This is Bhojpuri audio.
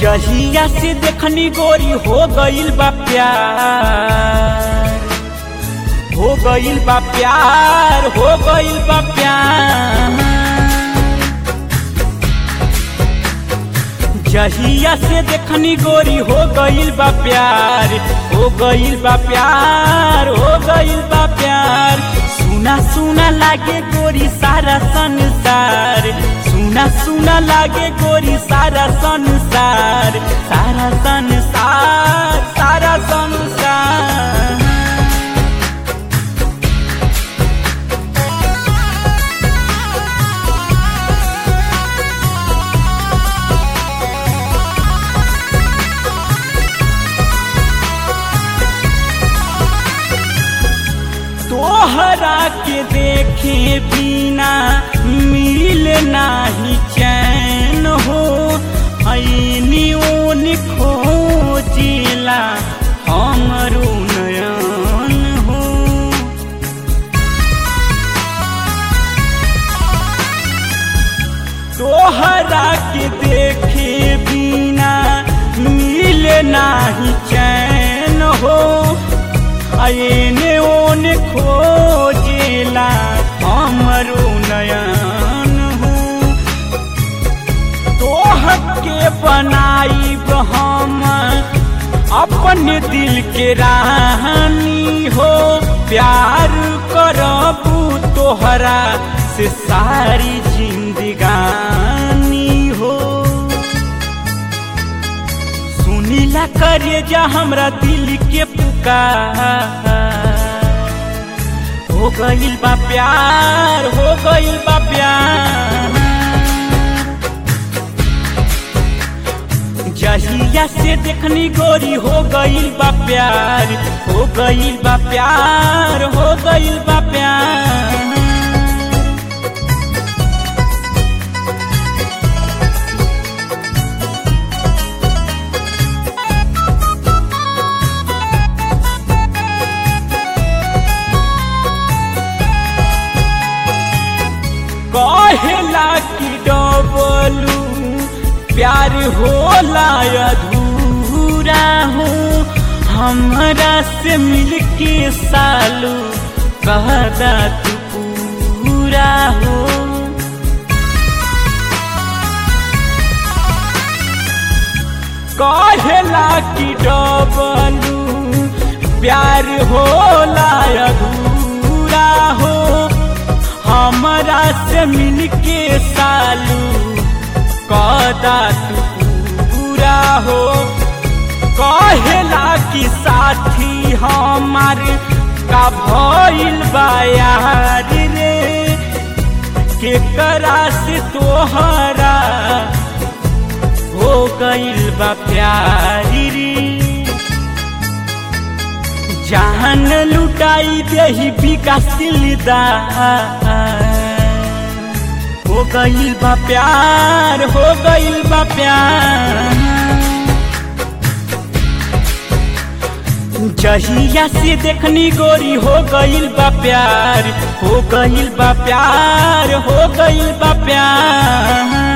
जहिया से देखनी गोरी हो गइल बा प्यार हो गइल बा प्यार हो गइल बा प्यार जहिया से देखनी गोरी हो गइल बा प्यार हो गइल बा प्यार हो गइल बा प्यार सुना सुना लागे गोरी सारा संसार सुना सुना लागे गोरी सारा संसार सारा संसार सारा संसार तोहरा के देखे बिना मिल नाही चैन हो ऐनी ओन खोजिला हमरो नयन हो तोहरा के देखे बिना मिल नाही चैन हो आयने ओन खोजेला हमरो नयन हो तोह के बनाई हम अपन दिल के रानी हो प्यार करबू तोहरा से सारी जिंदगानी हो सुनीला करे जा हमरा दिल के पुकार हो गइल बा प्यार हो गइल बा प्यार जहिया से देखनी गोरी हो गइल बा प्यार हो गइल बा प्यार हो गइल बा प्यार कहेला कि डबलू प्यार होला अधूरा हो हमरा से मिलके सालू कहदा तू पूरा हो कहेला कि डबलू प्यार होला अधूरा हो हमरा से मिलके सालू कदा तू पूरा हो कहेला कि साथी हमार का भइल बायार रे केकरा से तोहरा हो गइल बा प्यारी रे जान लुटाई देही विकासिलदा हो गइल बा प्यार हो गइल बा प्यार जहिया से देखनी गोरी हो गइल बा प्यार हो गइल बा प्यार हो गइल बा प्यार